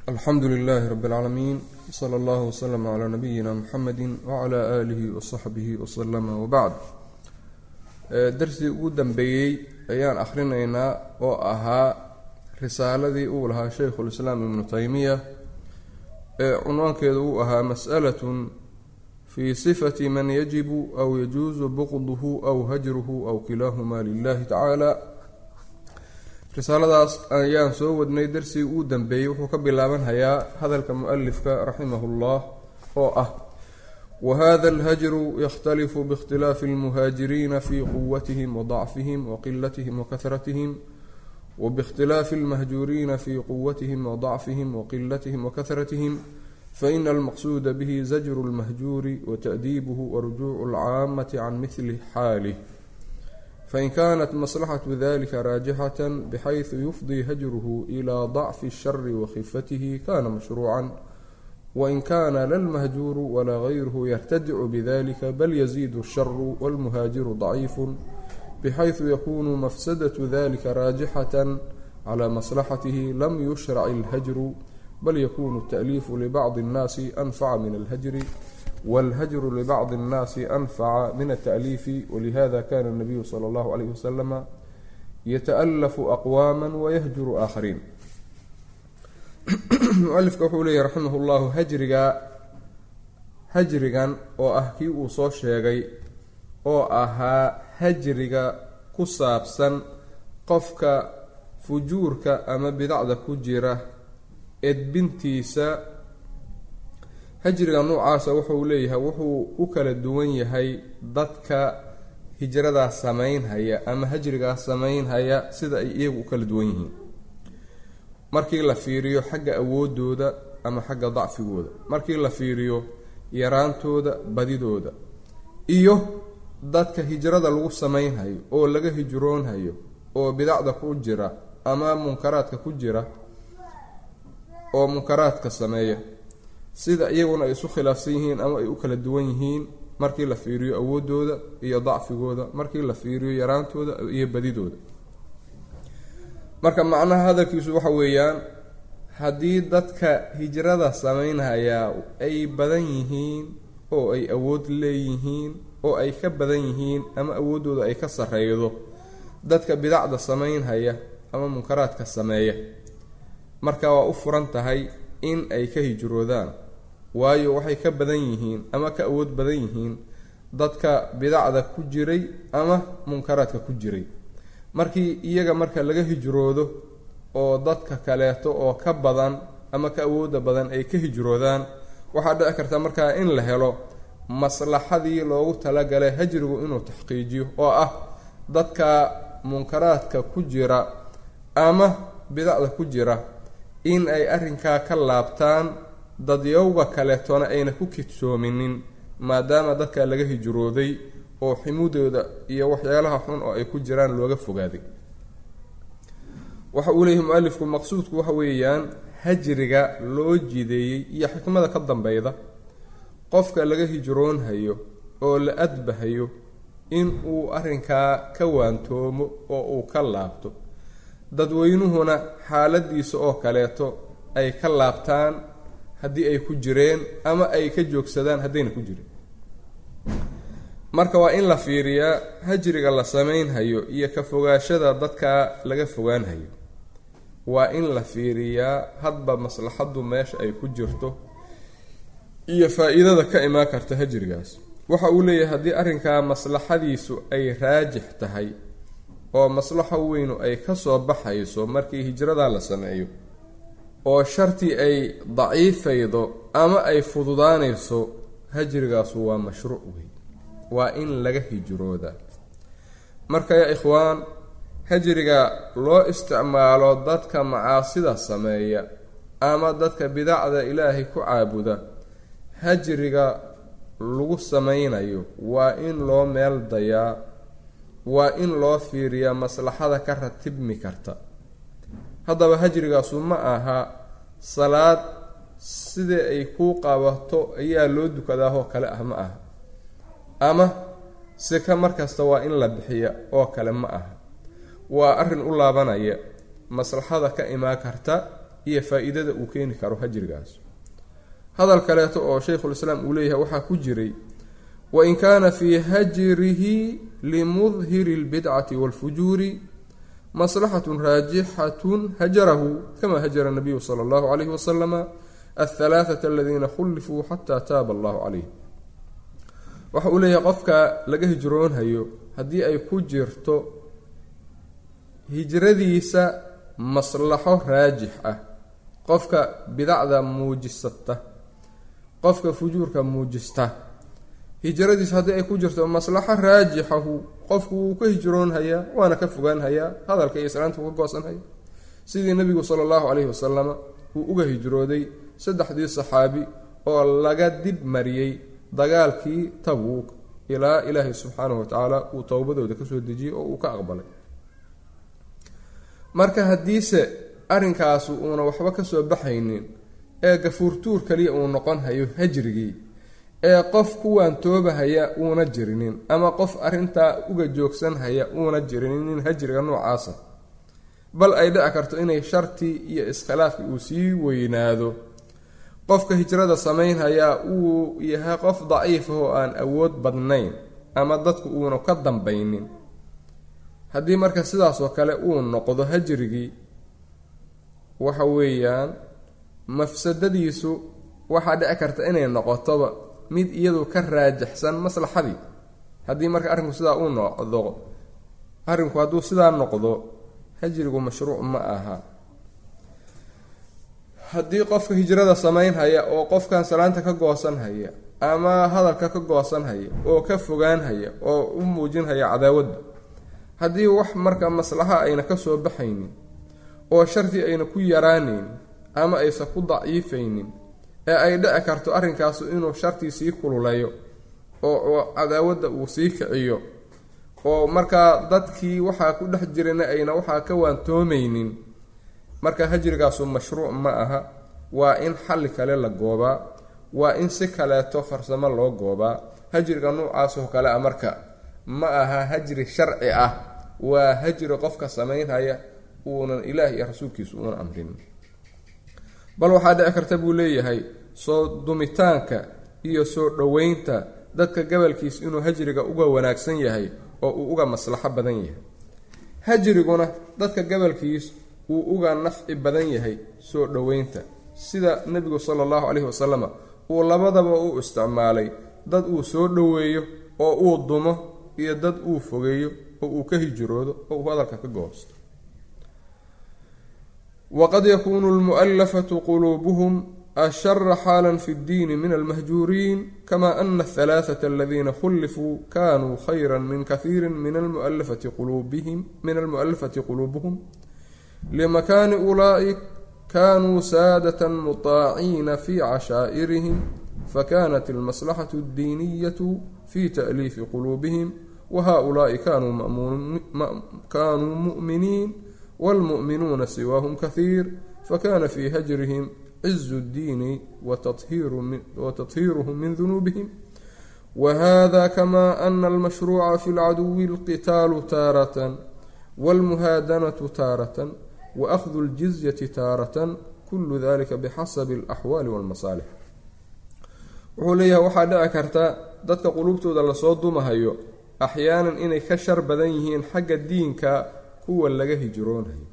alxamdu lilaahi rabi اlcaalamiin sala allahu wslama calaa nabiyina muxamedi wacala aalihi wasaxbihi wasalama wabacd darsigii ugu dambeeyey ayaan akhrinaynaa oo ahaa risaaladii uu lahaa shaykhulislaam ibnu taymiya ee cunwaankeedu uu ahaa mas'alatun fii sifati man yajibu aw yajuusu buqduhu aw hajruhu aw kilaahumaa lilahi tacaala risaaladaas ayaan soo wadnay darsigii uu dambeeyey wuxuu ka bilaabanhayaa hadalka mu-alifka raximahu llah oo ah wahada alhajru yakhtalifu biikhtilaafi almuhaajiriina fi quwatihim wadacfihim waqilatihim wakahratihim wbikhtilaafi almahjuuriina fi quwatihim wadacfihim waqilatihim wakahratihim faina almaqsuuda bihi zajru lmahjuuri wata'diibuhu warujuucu alcaamati can mihli xaalih fain kanat maslaxatu dalika raajixata bxayثu yufdii hajruhu ilى ضacfi الshari wakhifatihi kana mashruucan wain kana la lmahjuuru walaa gayruhu yartadicu bidalika bal yaziid الsharu wاlmuhaajiru ضaciifu bxayثu yakunu mafsadaة dalika raajixata clى maslaxatihi lam yushrac اlhajru bal yakunu التأliifu libacضi الnaasi anfaca min اlhajri wاlhajru libacdi الnaasi anfaca min التأliifi walihada kana الnabiyu slى اllahu عalayh waslama yataأlafu aqwaama wayahjuru aakhariin mualifka wuxuu leeyahy raximah اllahu hajriga hajrigan oo ah kii uu soo sheegay oo ahaa hajriga ku saabsan qofka fujuurka ama bidacda ku jira edbintiisa hajriga noocaasa wuxuu leeyahay wuxuu u kala duwan yahay dadka hijradaas samaynhaya ama hajrigaas samaynhaya sida ay iyagu u kala duwan yihiin markii la fiiriyo xagga awoodooda ama xagga dacfigooda markii la fiiriyo yaraantooda badidooda iyo dadka hijrada lagu samaynhayo oo laga hijroonhayo oo bidacda ku jira ama munkaraadka ku jira oo munkaraadka sameeya sida iyaguna ay isu khilaafsan yihiin ama ay u kala duwan yihiin markii la fiiriyo awoodooda iyo dacfigooda markii la fiiriyo yaraantooda iyo badidooda marka macnaha hadalkiisu waxa weeyaan haddii dadka hijrada samaynhayaa ay badan yihiin oo ay awood leeyihiin oo ay ka badan yihiin ama awooddooda ay ka sarreydo dadka bidacda samaynhaya ama munkaraadka sameeya marka waa u furan tahay in ay ka hijroodaan waayo waxay ka badan yihiin ama ka awood badan yihiin dadka bidacda ku jiray ama munkaraadka ku jiray markii iyaga marka laga hijroodo oo dadka kaleeto oo ka badan ama ka awooda badan ay ka hijroodaan waxaa dhici karta markaa in la helo maslaxadii loogu talagalay hajrigu inuu taxqiijiyo oo ah dadka munkaraadka ku jira ama bidacda ku jira in ay arrinkaa ka laabtaan dadyowga kaleetona ayna ku kidsoominin maadaama dadka laga hijrooday oo ximudooda iyo waxyaalaha xun oo ay ku jiraan looga fogaaday waxa uu leeyahay mu-alifku maqsuudku waxa weeyaan hajriga loo jideeyey iyo xikmada ka dambeyda qofka laga hijroonhayo oo la adbahayo in uu arrinkaa ka waantoomo oo uu ka laabto dadweynuhuna xaaladiisa oo kaleeto ay ka laabtaan haddii ay ku jireen ama ay ka joogsadaan haddayna ku jirin marka waa in la fiiriyaa hajriga la samaynhayo iyo ka fogaashada dadka laga fogaanhayo waa in la fiiriyaa hadba maslaxaddu meesha ay ku jirto iyo faa-iidada ka imaan karta hajrigaas waxa uu leeyahay haddii arrinkaa maslaxadiisu ay raajix tahay oo maslaxo weynu ay ka soo baxayso markii hijrada la sameeyo oo shartii ay daciifaydo ama ay fududaanayso hajrigaasu waa mashruuc wey waa in laga hijroodaa marka yaa ikhwaan hajriga loo isticmaalo dadka macaasida sameeya ama dadka bidacda ilaahay ku caabuda hajriga lagu sameynayo waa in loo meel dayaa waa in loo fiiriyaa maslaxada ka ratibmi karta haddaba hajrigaasu ma aha salaad sidai ay kuu qabato ayaa loo dukadaahoo kale ah ma aha ama sika markasta waa in la bixiya oo kale ma aha waa arrin u laabanaya maslaxada ka imaan karta iyo faa-iidada uu keeni karo hajrigaas hadal kaleeto oo shaykhulislaam uu leeyahay waxaa ku jiray wain kaana fii hajrihi limudhiri اlbidcati wاlfujuuri maslaxatun raajixatun hajarahu kama hajara nabiyu sala allahu calayhi wasalama alhalaathata aladiina khullifuu xataa taaba allahu calayh waxa uu leeyahay qofka laga hijroonhayo haddii ay ku jirto hijradiisa maslaxo raajix ah qofka bidacda muujisata qofka fujuurka muujista hijradiisa haddii ay ku jirto maslaxo raajixahu qofku wuu ka hijroonhayaa waana ka fogaanhayaa hadalka iyo islaanta uu ka goosanhaya sidii nabigu sala allahu caleyhi wasalama uu uga hijrooday saddexdii saxaabi oo laga dib mariyey dagaalkii tabuuk ilaa ilaahay subxaanahu watacaala uu towbadooda kasoo dejiyey oo uu ka aqbalay marka haddiise arrinkaasu uuna waxba kasoo baxaynin ee gafuurtuur kaliya uu noqon hayo hajrigii ee qof kuwaan toobahaya uuna jirinin ama qof arrintaa uga joogsanhaya uuna jirinin hajriga noocaasa bal ay dhici karto inay shartii iyo iskhilaafkii uu sii weynaado qofka hijrada samaynhayaa uu yahay qof daciif ah oo aan awood badnayn ama dadku uuna ka dambaynin haddii marka sidaasoo kale uu noqdo hajrigii waxa weeyaan mafsadadiisu waxaa dhici karta inay noqotoba mid iyadu ka raajixsan maslaxadii haddii marka arrinku sidaa uu noqdo arrinku hadduu sidaa noqdo hajrigu mashruuc ma aha haddii qofka hijrada samaynhaya oo qofkan salaanta ka goosanhaya ama hadalka ka goosanhaya oo ka fogaanhaya oo u muujinhaya cadaawadda haddii wax marka maslaxa ayna kasoo baxaynin oo sharti ayna ku yaraanaynin ama aysan ku daciifaynin ee ay dhici karto arrinkaasu inuu shartii sii kululeeyo oo cadaawadda uu sii kiciyo oo markaa dadkii waxaa ku dhex jirana ayna waxaa ka waantoomaynin marka hajrigaasu mashruuc ma aha waa in xalli kale la goobaa waa in si kaleeto farsamo loo goobaa hajriga noocaasoo kale a marka ma aha hajri sharci ah waa hajri qofka samaynhaya uunan ilaah iyo rasuulkiisu uuna amrin bal waxaa dhici karta buu leeyahay soo dumitaanka iyo soo dhoweynta dadka gabalkiis inuu hajriga uga wanaagsan yahay oo uu uga maslaxo badan yahay hajriguna dadka gabalkiis uu uga nafci badan yahay soo dhoweynta sida nebigu sala allahu caleyhi wasalama uu labadaba u isticmaalay dad uu soo dhoweeyo oo uu dumo iyo dad uu fogeeyo oo uu ka hijroodo oo uu hadalka ka goosto waqad yakuunu lmu'alafatu quluubuhum ashara xaala fi ddiini min almahjuuriin kama ana ahalaaثata aladiina khullifuu kanuu khayra min kahiiri min almualafati quluubihim min almu'alafati quluubuhum limakaani ulaa'ik kanuu saadata mutaaciina fi cashaa'irihim fakanat almaslaxatu addiiniyatu fi ta'liifi quluubihim wahaؤulaaءi kanuu mu'miniin wاlmu'minuuna siwaahum kahiir fakana fi hajrihim cizu اddiini watadhiiruhum min dunuubihim wahada kama ana almashruuca fi lcaduwi اlqitaalu taaratan wاlmuhaadanatu taaratan waأkhdu اljizyati taaratan kulu dalika bixasabi اlaxwaali wاlmasaalix wuxuu leeyahay waxaa dhici karta dadka quluubtooda lasoo dumahayo axyaanan inay ka shar badan yihiin xagga diinka kuwa laga hijroonhayo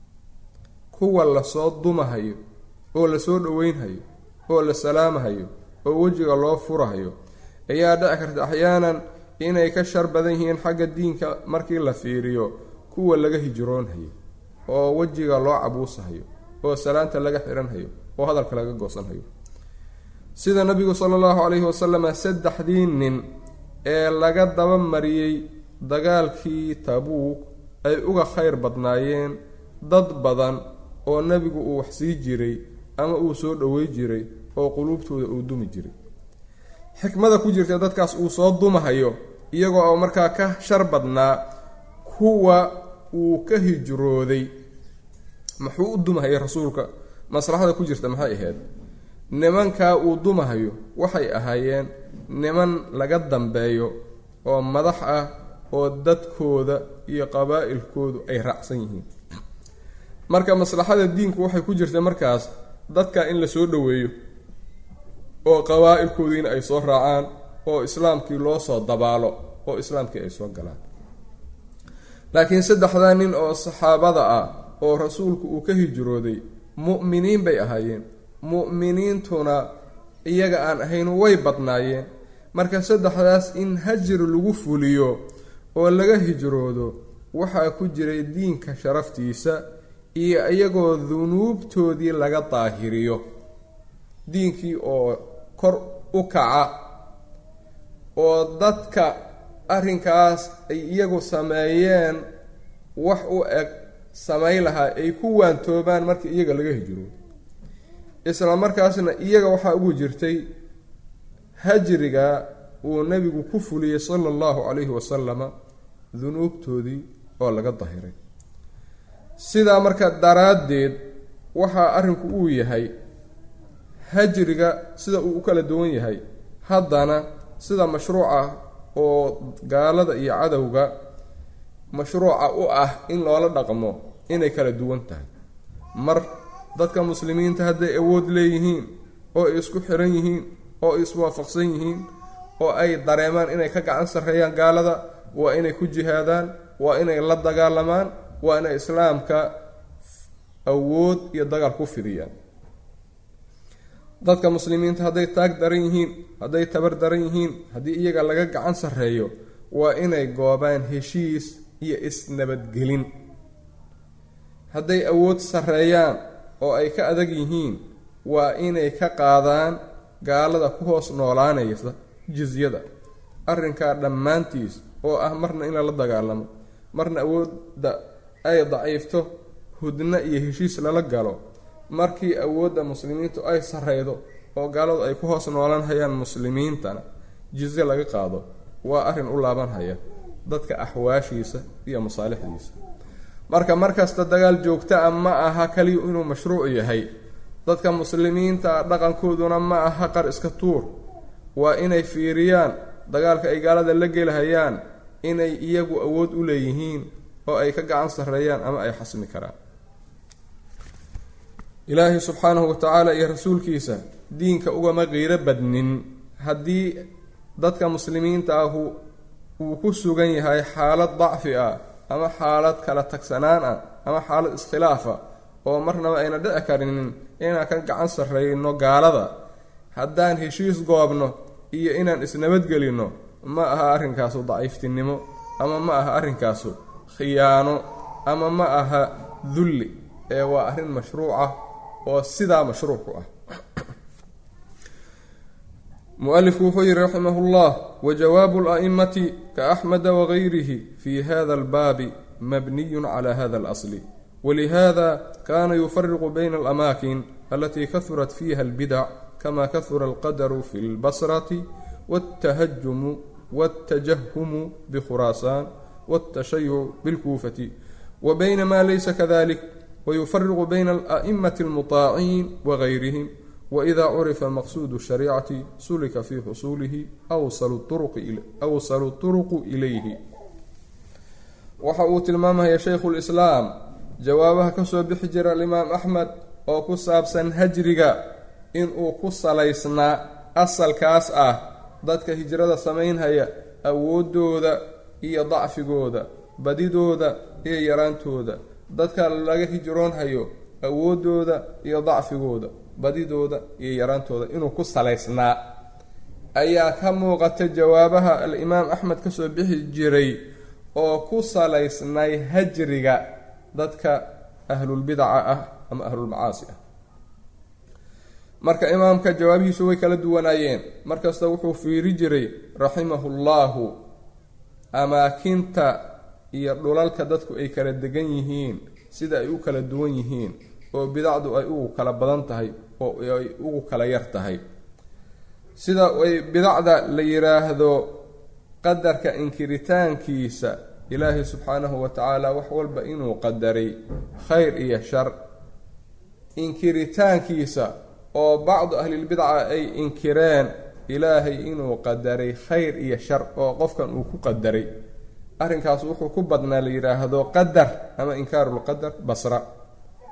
kuwa lasoo dumahayo oo lasoo dhoweynhayo oo la salaamahayo oo wejiga loo furahayo ayaa dhici karta axyaanan inay ka shar badan yihiin xagga diinka markii la fiiriyo kuwa laga hijroonhayo oo wejiga loo cabuusahayo oo salaanta laga xiranhayo oo hadalka laga goosanhayo sida nabigu sala allahu calayhi wasalama saddexdii nin ee laga daba mariyey dagaalkii tabuuk ay uga khayr badnaayeen dad badan oo nebigu uu wax sii jiray ama uu soo dhowey jiray oo quluubtooda uu dumi jiray xikmada ku jirta dadkaas uu soo dumahayo iyagoo oo markaa ka shar badnaa kuwa uu ka hijrooday muxuu u dumahayay rasuulka maslaxada ku jirta maxay ahayd nimankaa uu dumahayo waxay ahaayeen niman laga dambeeyo oo madax ah oo dadkooda iyo qabaa'ilkoodu ay raacsan yihiin marka maslaxada diinku waxay ku jirta markaas dadka in la soo dhoweeyo oo qabaa-ilkoodiina ay soo raacaan oo islaamkii loo soo dabaalo oo islaamkii ay soo galaan laakiin saddexdaa nin oo saxaabada ah oo rasuulku uu ka hijrooday mu'miniin bay ahaayeen mu'miniintuna iyaga aan ahayn way badnaayeen marka saddexdaas in hajir lagu fuliyo oo laga hijroodo waxaa ku jiray diinka sharaftiisa iyo iyagoo dunuubtoodii laga daahiriyo diinkii oo kor u kaca oo dadka arrinkaas ay iyagu sameeyeen wax u eg samay lahaa ay ku waantoobaan markii iyaga laga hijroodo isla markaasna iyaga waxaa ugu jirtay hajriga uu nebigu ku fuliyey sala allahu calayhi wasalama dunuubtoodii oo laga dahiray sidaa marka daraaddeed waxaa arrinku uu yahay hajriga sida uu u kala duwan yahay haddana sida mashruuca oo gaalada iyo cadowga mashruuca u ah in loola dhaqmo inay kala duwan tahay mar dadka muslimiinta hadday awood leeyihiin oo ay isku xiran yihiin oo ay iswaafaqsan yihiin oo ay dareemaan inay ka gacan sarreeyaan gaalada waa inay ku jihaadaan waa inay la dagaalamaan waa inay islaamka awood iyo dagaal ku fidiyaan dadka muslimiinta hadday taag daran yihiin hadday tabar daran yihiin haddii iyaga laga gacan sarreeyo waa inay goobaan heshiis iyo isnabadgelin hadday awood sarreeyaan oo ay ka adag yihiin waa inay ka qaadaan gaalada ku hoos noolaanaysa jizyada arrinkaa dhammaantiis oo ah marna in lala dagaalamo marna awoodda ay daciifto hudno iyo heshiis lala galo markii awoodda muslimiintu ay sarreydo oo gaaladu ay ku hoos noolan hayaan muslimiintana jizye laga qaado waa arrin u laabanhaya dadka axwaashiisa iyo masaalixdiisa marka markasta dagaal joogta a ma aha kaliya inuu mashruuc yahay dadka muslimiinta dhaqankooduna ma aha qar iska tuur waa inay fiiriyaan dagaalka ay gaalada la gelahayaan inay iyagu awood u leeyihiin oo ay ka gacan sarreeyaan ama ay xasmi karaan ilaahay subxaanahu watacaala iyo rasuulkiisa diinka ugama qiiro badnin haddii dadka muslimiinta ahu uu ku sugan yahay xaalad dacfi ah ama xaalad kala tagsanaan ah ama xaalad iskhilaafa oo marnaba ayna dhici karinin inaan ka gacan sarreyno gaalada haddaan heshiis goobno iyo inaan isnabadgelinno ma aha arrinkaasu daciiftinimo ama ma aha arrinkaasu khiyaano ama ma aha dulli ee waa arrin mashruuca oo sidaa mashruucu ah mualifku wuxuu yihi raximah llah wajawaabu la'imati kaaxmeda wagayrihi fi hada albaabi mabniyun cala hada alasli walihada kana yufariqu bayna alamaakin alati kahurat fiha albidac kama kahura alqadaru fi lbasrati wاltahajumu wاltajahumu bikhuraasaan wاltashayuc bilkuufati wa bayna ma laysa kadalik wayufariqu bayna ala'imati almutaaciin wagayrihim wإida curifa maqsuud الshariicati sulika fi xusuulihi awsalu turuqu ilayhi waxa uu tilmaamaya shaykhu lislaam jawaabaha kasoo bixi jira alimaam axmed oo ku saabsan hajriga inuu ku salaysnaa asalkaas ah dadka hijrada samaynhaya awoodooda iyo dacfigooda badidooda iyo yaraantooda dadka laga hijroonhayo awoodooda iyo dacfigooda badidooda iyo yaraantooda inuu ku salaysnaa ayaa ka muuqata jawaabaha al-imaam axmed kasoo bixi jiray oo ku salaysnay hajriga dadka ahlulbidaca ah ama ahlulmacaasi ah marka imaamka jawaabihiisu way kala duwanaayeen markasta wuxuu fiiri jiray raximahu llaahu amaakinta iyo dhulalka dadku ay kala degan yihiin sida ay u kala duwan yihiin oo bidacdu ay ugu kala badan tahay oo ay ugu kala yar tahay sida ay bidacda la yiraahdo qadarka inkiritaankiisa ilaahay subxaanahu wa tacaala wax walba inuu qadaray khayr iyo shar inkiritaankiisa oo bacdu ahlilbidca ay inkireen ilaahay inuu qadaray khayr iyo shar oo qofkan uu ku qadaray arrinkaas wuxuu ku badnaa la yidhaahdo qadar ama inkaarulqadar basra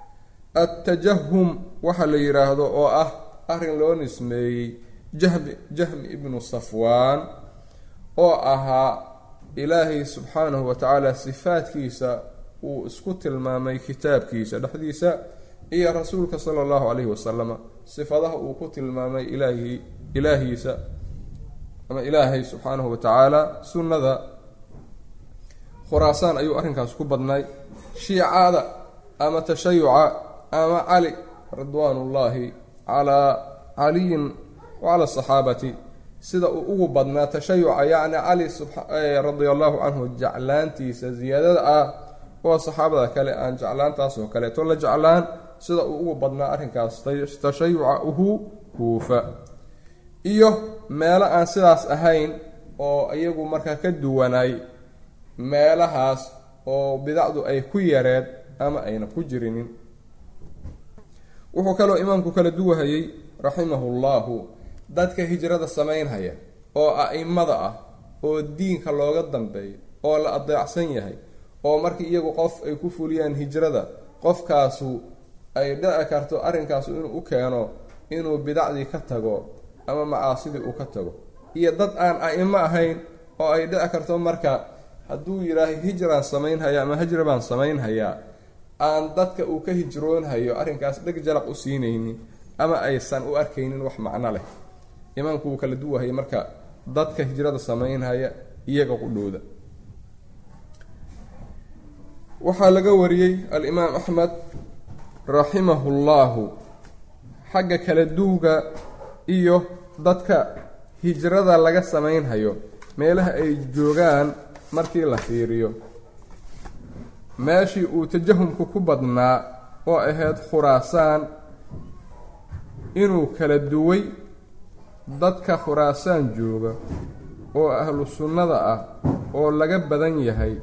attajahum waxa la yidhaahdo oo ah arrin loo nismeeyey jahmi jahmi ibnu safwaan oo ahaa ilaahay subxaanahu wa tacaala sifaadkiisa uu isku tilmaamay kitaabkiisa dhexdiisa iyo rasuulka sala allahu calayhi wasalama sifadaha uu ku tilmaamay ilaahi ilaahiisa ama ilaahay subxaanahu wa tacaala sunnada khuraasaan ayuu arrinkaas ku badnay shiicada ama tashayuca ama cali ridwaanullaahi calaa caliyin wacala asaxaabati sida uu ugu badnaa tashayuca yacni cali radia allahu canhu jeclaantiisa ziyaadada ah oo saxaabada kale aan jeclaantaas oo kaleeto la jeclaan sida uu ugu badnaa arrinkaas tashayuca uhu huufa iyo meelo aan sidaas ahayn oo iyagu markaa ka duwanay meelahaas oo bidacdu ay ku yareed ama ayna ku jirinin wuxuu kaloo imaamku kala duwahayey raximahu llahu dadka hijrada samaynhaya oo a'imada ah oo diinka looga dambeeyo oo la adeecsan yahay oo markii iyagu qof ay ku fuliyaan hijrada qofkaasu ay dhici karto arrinkaasu inuu u keeno inuu bidacdii ka tago ama macaasidii uu ka tago iyo dad aan a'imo ahayn oo ay dhici karto marka hadduu yidhaaha hijraan samaynhaya ama hijra baan samaynhayaa aan dadka uu ka hijroonhayo arrinkaas dheg jalaq u siinaynin ama aysan u arkaynin wax macno leh imaamku wuu kala duwahaya marka dadka hijrada samaynhaya iyaga qudhooda waxaa laga wariyey alimaam axmed raximahu llahu xagga kala duwga iyo dadka hijrada laga samaynhayo meelaha ay joogaan markii la fiiriyo meeshii uu tajahumku ku badnaa oo ahayd khuraasaan inuu kala duway dadka khuraasaan jooga oo ahlu sunnada ah oo laga badan yahay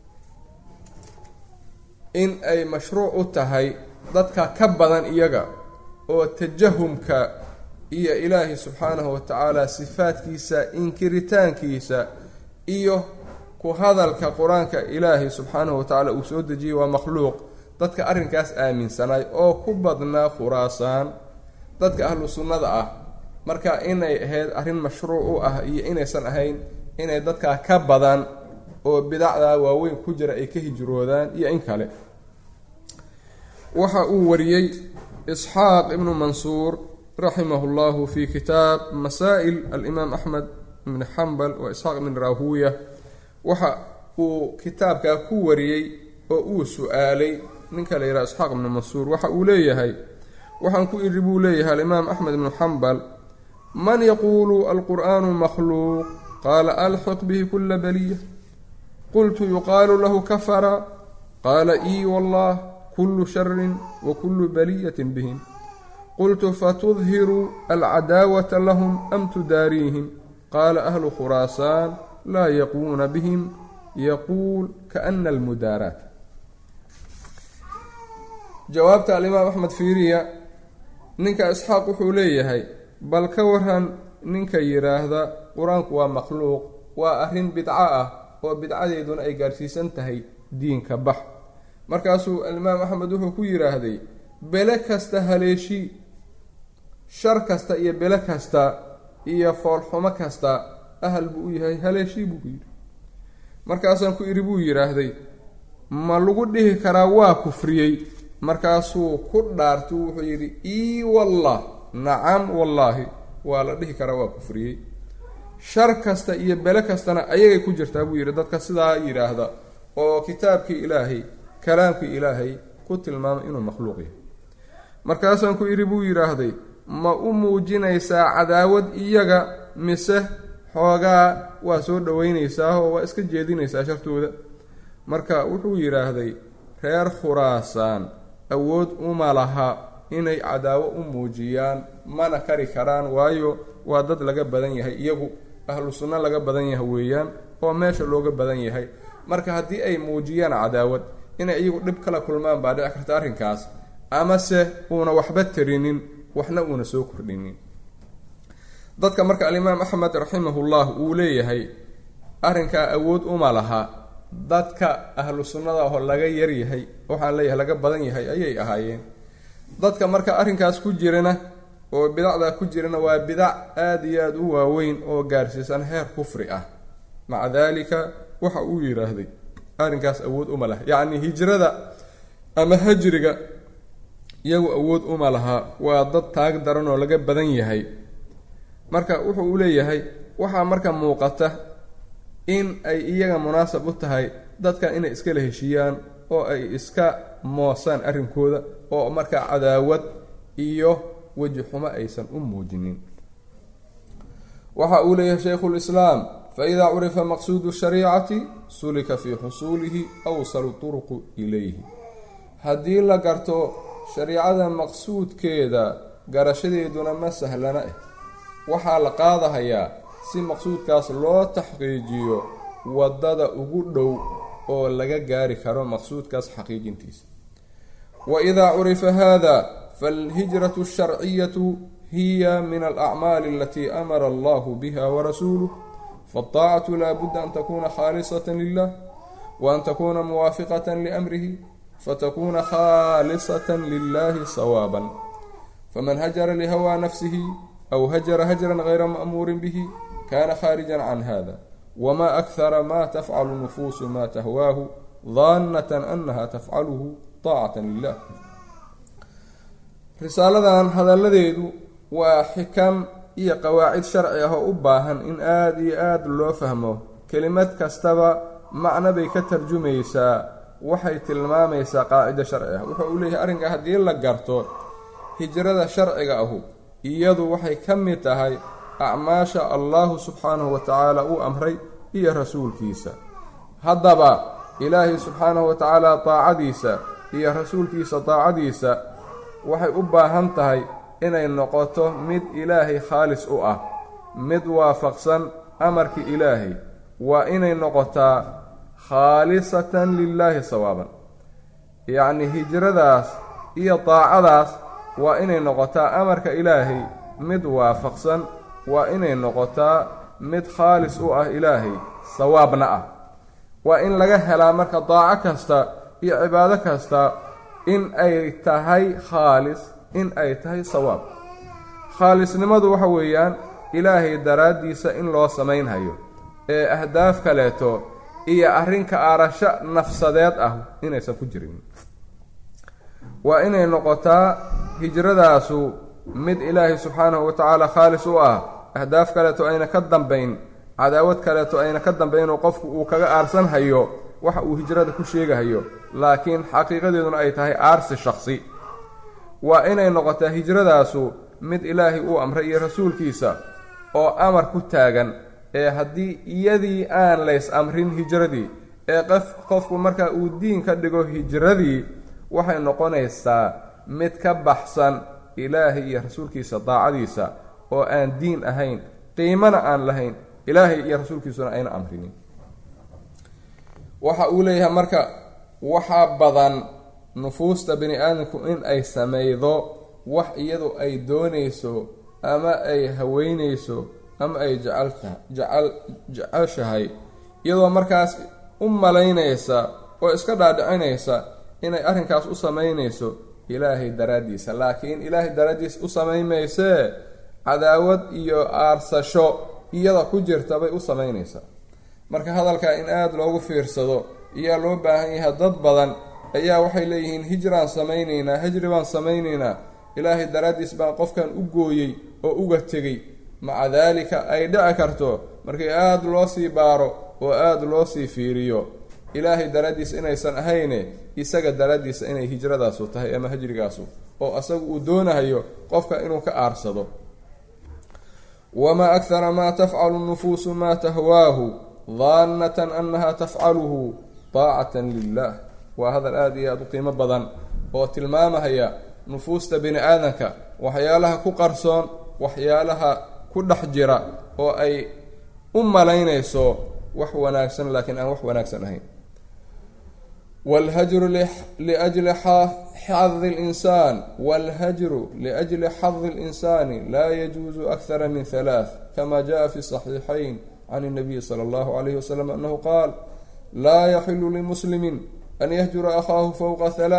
in ay mashruuc u tahay dadka ka badan iyaga oo tajahumka iyo ilaahi subxaanahu wa tacaala sifaadkiisa inkiritaankiisa iyo ku hadalka qur-aanka ilaahi subxaanahu wa tacaala uu soo dejiyey waa makhluuq dadka arrinkaas aaminsanay oo ku badnaa khuraasaan dadka ahlu sunnada ah marka inay ahayd arrin mashruuc u ah iyo inaysan ahayn inay dadkaa ka badan oo bidacdaa waaweyn ku jira ay ka hijroodaan iyo in kale waxa uu wariyey isxaaq ibnu mansuur raximahu llahu fi kitaab masaa'il alimaam axmed ibn xambal wa isxaaq ibn rahuya waxa uu kitaabkaa ku wariyey oo uu su-aalay ninka la yidhaha isxaaq ibnu mansuur waxa uu leeyahay waxaan ku iri buu leeyahay alimaam axmed ibnu xambal man yaquulu alqur'aanu makhluuq qaala alxiq bihi kula baliya qultu yuqaalu lahu kafara qaala ii wallah kulu sharin wa kulu baliyatin bihim qultu fatudhiru alcadaawata lahum am tudaariihim qaala ahlu khuraasaan laa yaquuna bihim yaquul kaana almudaaraat jawaabta alimaam axmed fiiriya ninka isxaaq wuxuu leeyahay bal ka waran ninka yidhaahda qur-aanku waa makhluuq waa arrin bidco ah oo bidcadeeduna ay gaarhsiisan tahay diinka bax markaasuu alimaam axmed wuxuu ku yidhaahday bele kasta haleeshii shar kasta iyo bele kasta iyo foolxumo kasta ahal buu u yahay haleeshii buu ku yidhi markaasaan ku idhi buu yidhaahday ma lagu dhihi karaa waa kufriyey markaasuu ku dhaartu wuxuu yidhi ii wallah nacam wallaahi waa la dhihi karaa waa kufriyey shar kasta iyo bele kastana ayagay ku jirtaa buu yidhi dadka sidaa yidhaahda oo kitaabkii ilaahay kalaamkii ilaahay ku tilmaamay inuu makhluuq yahay markaasaan ku idhi buu yidhaahday ma u muujinaysaa cadaawad iyaga mise xoogaa waa soo dhoweynaysaa oo waa iska jeedinaysaa shartooda marka wuxuu yidhaahday reer khuraasaan awood uma laha inay cadaawo u muujiyaan mana kari karaan waayo waa dad laga badan yahay iyagu ahlu sunno laga badan yahay weeyaan oo meesha looga badan yahay marka haddii ay muujiyaan cadaawad inay iyagu dhib kala kulmaan baa dhici karta arrinkaas amase uuna waxba tarinin waxna uuna soo kordhinin dadka marka alimaam axmed raximahullah uu leeyahay arrinkaa awood uma laha dadka ahlu sunnada oo laga yaryahay waxaan leeyahay laga badan yahay ayay ahaayeen dadka marka arrinkaas ku jirana oo bidacdaa ku jirana waa bidac aada iyo aada u waaweyn oo gaarsiisan heer kufri ah maca daalika waxa uu yidhaahday arrinkaas awood uma laha yacni hijrada ama hajriga iyagu awood uma laha waa dad taag daran oo laga badan yahay marka wuxuu u leeyahay waxaa marka muuqata in ay iyaga munaasab u tahay dadka inay iskala heshiiyaan oo ay iska moosaan arrinkooda oo markaa cadaawad iyo weji xumo aysan u muujinin waxa uu leeyahay shaykhulislaam faidaa curifa maqsuudu shariicati sulika fii xusuulihi awsalu turuqu ilayhi haddii la garto shariicada maqsuudkeeda garashadeeduna ma sahlana ah waxaa la qaadahayaa si maqsuudkaas loo taxqiijiyo waddada ugu dhow oo laga gaari karo maqsuudkaas xaqiijintiisa wa idaa curifa hada faalhijratu asharciyatu hiya min alacmaali alatii amara allahu biha warasuuluh faاlطaacatu laa budda an takuna khaalisata lilah wa an takuna muwaafiqata liamrihi fatakuna khaalisata lilahi sawaaban faman hajara lihawaa nafsihi aw hajara hajran gayra ma'muurin bihi kana khaarijan can hada wma akhara ma tafcalu nufuusu ma tahwaahu daanatan anaha tafcaluhu taacatan lilah risaaladan hadalladeedu waa xikam iyo qawaacid sharci ah oo u baahan in aada iyo aada loo fahmo kelimad kastaba macno bay ka tarjumaysaa waxay tilmaamaysaa qaacido sharci ah wuxuu uu leeyahay arrinka haddii la garto hijrada sharciga ahu iyadu waxay ka mid tahay acmaasha allahu subxaanahu wa tacaala uu amray iyo rasuulkiisa haddaba ilaahay subxaanahu wa tacaala daacadiisa iyo rasuulkiisa daacadiisa waxay u baahan tahay inay noqoto mid ilaahay khaalis u ah mid waafaqsan amarkii ilaahay waa inay noqotaa khaalisatan lilaahi sawaaban yacnii hijradaas iyo daacadaas waa inay noqotaa amarka ilaahay mid waafaqsan waa inay noqotaa mid khaalis u ah ilaahay sawaabna ah waa in laga helaa marka daaco kasta iyo cibaado kasta in ay tahay khaalis in ay tahay sawaab khaalisnimadu waxa weeyaan ilaahay daraaddiisa in loo samaynhayo ee ahdaaf kaleeto iyo arrinka aarasho nafsadeed ah inaysan ku jirin waa inay noqotaa hijradaasu mid ilaahay subxaanahu wa tacaala khaalis u ah ahdaaf kaleeto ayna ka dambayn cadaawad kaleeto ayna ka dambayn oo qofku uu kaga aarsan hayo waxa uu hijrada ku sheegahayo laakiin xaqiiqadeeduna ay tahay aarsi shakhsi waa inay noqotaa hijradaasu mid ilaahay uu amray iyo rasuulkiisa oo amar ku taagan ee haddii iyadii aan lays amrin hijradii ee qof qofku marka uu diin ka dhigo hijradii waxay noqonaysaa mid ka baxsan ilaahay iyo rasuulkiisa daacadiisa oo aan diin ahayn qiimana aan lahayn ilaahay iyo rasuulkiisuna ayna amrinin waxa uu leeyahay marka waxaa badan nufuusta bini aadamku in ay sameydo wax iyadu ay doonayso ama ay haweynayso ama ay jecalta jecel jeceshahay iyadoo markaas u malaynaysa oo iska dhaadhicinaysa inay arrinkaas u samaynayso ilaahay daraaddiisa laakiin ilaahay daraaddiisa u samaymaysee cadaawad iyo aarsasho iyada ku jirta bay u samaynaysaa marka hadalkaa in aada loogu fiirsado ayaa loo baahan yahay dad badan ayaa waxay leeyihiin hijraan samaynaynaa hijri baan samaynaynaa ilaahay daraaddiis baan qofkan u gooyey oo uga tegey maca daalika ay dhici karto markii aada loo sii baaro oo aada loo sii fiiriyo ilaahay daraaddiis inaysan ahayne isaga daraaddiisa inay hijradaasu tahay ama hijrigaasu oo asagu uu doonahayo qofka inuu ka aarsado wamaa akhara maa tafcalu nufuusu maa tahwaahu daannatan annaha tafcaluhu daacatan lilah waa hadal aada iyo aada u qiimo badan oo tilmaamahaya nufuusta bini aadamka waxyaalaha ku qarsoon waxyaalaha ku dhex jira oo ay u malaynayso wax wanaagsan laakiin aan wax wanaagsan ahayn wاlhajru liأjli xadi اlinsaan wاlhajru liأjli xadi اlinsaani laa yajuuzu akthara min halaaث kama jaءa fi صaxiixayn can الnabiyi slى اllahu عalayh waslm anahu qaal laa yaxilu limuslimi an yahjura akhaahu fowqa halaaث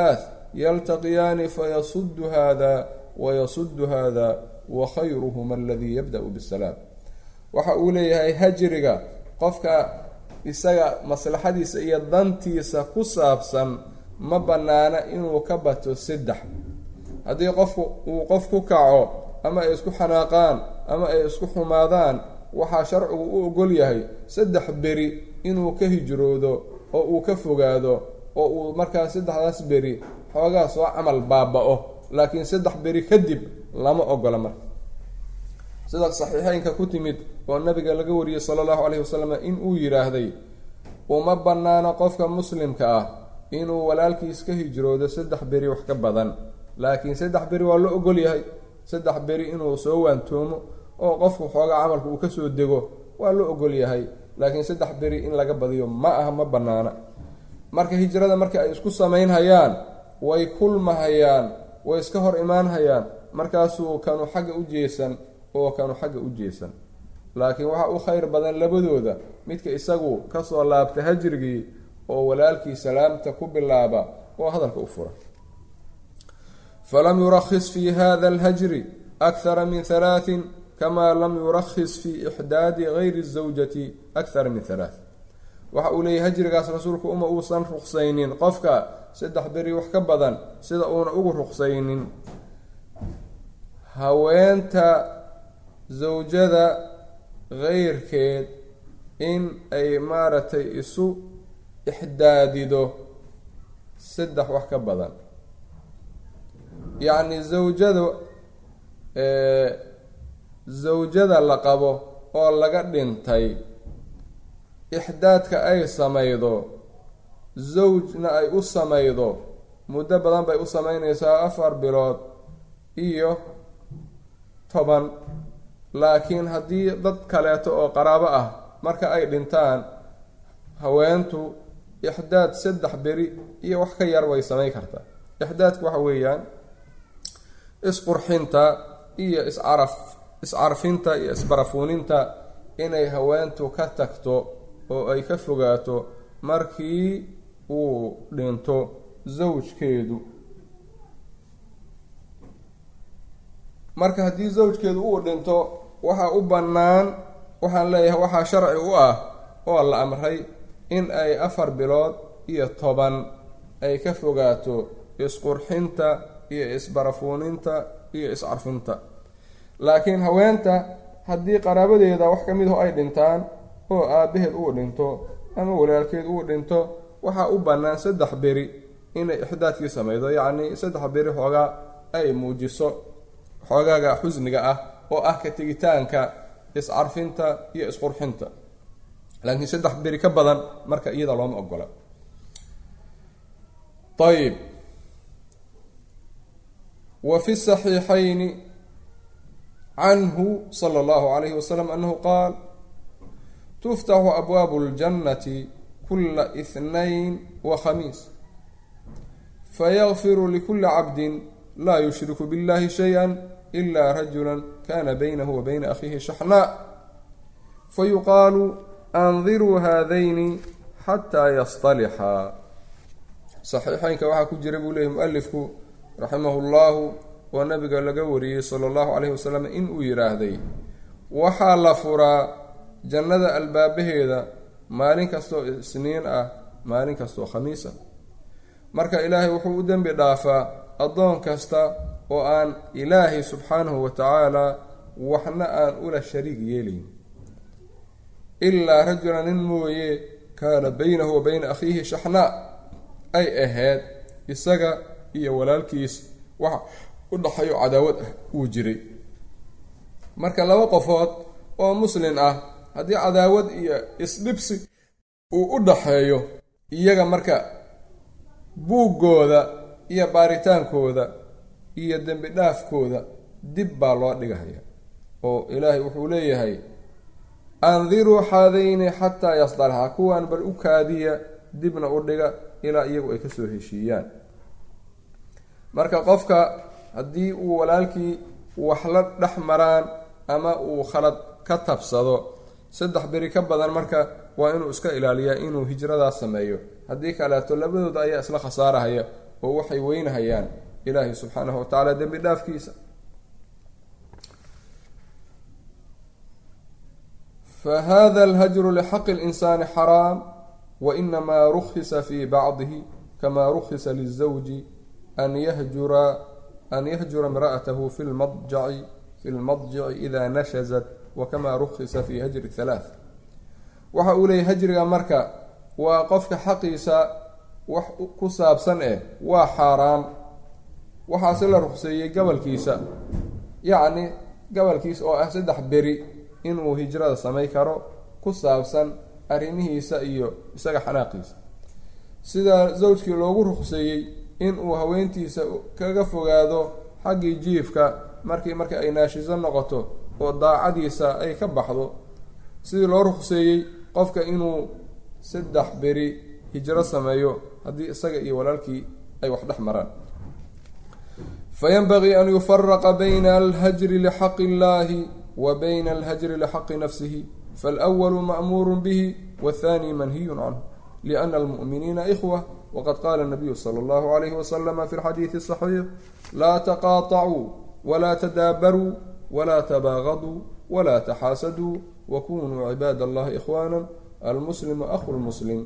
yaltaqiyaani fayasudu hada wayasudu hada wa khayruhuma aladii yabda-u bisalaam waxa uu leeyahay hajriga qofka isaga maslaxadiisa iyo dantiisa ku saabsan ma bannaana inuu ka bato saddex haddii qofku uu qof ku kaco ama ay isku xanaaqaan ama ay isku xumaadaan waxaa sharcigu u ogol yahay saddex beri inuu ka hijroodo oo uu ka fogaado oo uu markaa saddexdaas beri xoogaa soo camal baaba-o laakiin saddex beri kadib lama ogola marka sida saxiixeynka ku timid oo nabiga laga wariyey sala allahu caleyhi wasalam in uu yidhaahday uma bannaano qofka muslimka ah inuu walaalkiis ka hijroodo saddex beri wax ka badan laakiin saddex beri waa la ogol yahay saddex beri inuu soo waantoomo oo qofku xoogaa camalka uu kasoo dego waa la ogol yahay laakiin saddex beri in laga badiyo ma aha ma bannaana marka hijrada marka ay isku samaynhayaan way kulmahayaan way iska hor imaanhayaan markaasuu kanu xagga u jeesan oo kanu xagga u jeesan laakiin waxaa u khayr badan labadooda midka isagu kasoo laabta hajrigii oo walaalkii salaamta ku bilaaba oo hadalka u fura falam yurakhis fi hada alhajri akhara min halaatin kama lam yurakhis fi ixdaadi gayri zawjati akhara min halaath waxa uu leeyahy hajrigaas rasuulku uma uusan ruqsaynin qofka saddex beri wax ka badan sida uuna ugu ruqsaynin haweenta zawjada keyrkeed in ay maaragtay isu ixdaadido saddex wax ka badan yacni zawjada zawjada la qabo oo laga dhintay ixdaadka ay samaydo zawjna ay u samaydo muddo badan bay u sameyneysaa afar bilood iyo toban laakiin haddii dad kaleeto oo qaraabo ah marka ay dhintaan haweentu ixdaad saddex beri iyo wax ka yar way samayn kartaa ixdaadku waxa weeyaan isqurxinta iyo iscaraf iscarfinta iyo isbarafuuninta inay haweentu ka tagto oo ay ka fogaato markii uu dhinto zawjkeedu marka haddii zawjkeedu uu dhinto waxaa u bannaan waxaan leeyahay waxaa sharci u ah oo la amray in ay afar bilood iyo toban ay ka fogaato isqurxinta iyo isbarafuuninta iyo iscarfinta laakiin haweenta haddii qaraabadeeda wax ka mid aho ay dhintaan oo aabaheed uu dhinto ama walaalkeed uu dhinto waxaa u bannaan saddex beri inay ixdaadkii samaydo yacnii saddex beri xoogaa ay muujiso xoogaaga xusniga ah oo ah ka tegitaanka iscarfinta iyo isqurxinta laakiin saddex beri ka badan marka iyada looma ogola ayb wa fi saxiixayni canhu sala allahu calayhi wasalam annahu qaal tuftaxu abwaabu اljannati kula ihnayn wa khamiis fayagfiru likuli cabdin laa yushriku biاllahi shayئa ila rajula kana baynahu wa bayna akhiihi shaxnaa fayuqaalu andiruu haadayni xataa yasطalixaa saxiixeynka waxaa ku jira buu leeyay mualifku raximahu llahu oo nabiga laga wariyey sala allahu calayhi wasalam in uu yidhaahday waxaa la furaa jannada albaabaheeda maalin kastoo isniin ah maalin kastoo khamiisa marka ilaahay wuxuu u dembi dhaafaa addoon kasta oo aan ilaahay subxaanahu wa tacaala waxna aan ula shariig yeelayn ilaa rajula nin mooye kaana baynahu wa bayna akhiihi shaxnaa ay ahayd isaga iyo walaalkiis waxa u dhaxayo cadaawad ah uu jiray marka laba qofood oo muslin ah haddii cadaawad iyo isdhibsi uu u dhaxeeyo iyaga marka buuggooda iyo baaritaankooda iyo dembi dhaafkooda dib baa loo dhigahaya oo ilaahay wuxuu leeyahay andiruu xaadayni xataa yasdalxa kuwaan bal u kaadiya dibna u dhiga ilaa iyagu ay kasoo heshiiyaan marka qofka haddii uu walaalkii wax la dhex maraan ama uu khalad ka tabsado saddex beri ka badan marka waa inuu iska ilaaliyaa inuu hijradaas sameeyo haddii kaleeto labadooda ayaa isla khasaarahaya oo waxay weynahayaan ilaahay subxaanahu watacaala dembi dhaafkiisa fahada alhajru lixaqi اlinsaani xaraam wainamaa rukhisa fi bacdihi kama rukhisa lizawji an yahjura an yahjura imra'atahu fi lmadjaci fi lmadjici ida nashazat wakama rukhisa fi hajri halaath waxa uu leeyahy hajriga marka waa qofka xaqiisa wax ku saabsan eh waa xaaraam waxaase la ruqseeyey gabalkiisa yacni gabalkiisa oo ah saddex beri inuu hijrada samay karo ku saabsan arrimihiisa iyo isaga xanaaqiisa sida zawjkii loogu ruqseeyey inuu haweentiisa kaga fogaado xaggii jiifka markii marka ay naashiso noqoto oo daacadiisa ay ka baxdo sidii loo ruqseeyey qofka inuu saddex beri hijro sameeyo haddii isaga iyo walaalkii ay wax dhex maraan fayanbagii an yufaraqa bayna alhajri lixaqi illahi wa bayna alhajri lixaqi nafsihi falأwalu ma'muuru bihi wathani manhiyun canhu liana almu'miniina ikhwa waqad qaala nabiyu sala allahu alayhi waslama fi lxadiidi asaxiix laa taqaaطacuu walaa tadaabaruu walaa tabaagaduu walaa taxaasaduu wakunuu cibaad allahi ikhwaana almuslimu akhu lmuslim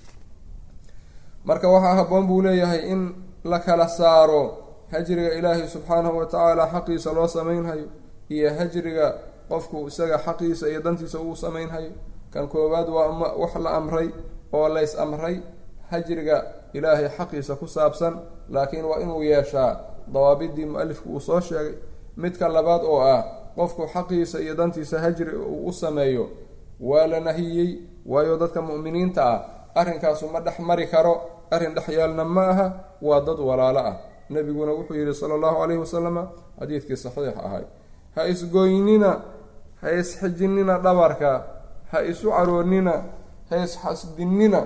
marka waxaa habboon buu leeyahay in la kala saaro hajriga ilaahay subxaanahu watacaala xaqiisa loo samaynhayo iyo hajriga qofku isaga xaqiisa iyo dantiisa uu samaynhayo kan koowaad waa wax la amray oo lays amray hajriga ilaahay xaqiisa ku saabsan laakiin waa inuu yeeshaa dawaabidii mu-alifku uu soo sheegay midka labaad oo ah qofku xaqiisa iyo dantiisa hajri uu u sameeyo waa la nahiyey waayo dadka mu'miniinta ah arrinkaasu ma dhex mari karo arrin dhex yaalna ma aha waa dad walaalo ah nebiguna wuxuu yidhi sala allahu calayhi wasalama xadiidkii saxiix ahay ha isgoynina ha isxijinina dhabarka ha isu caroonina ha isxasdinina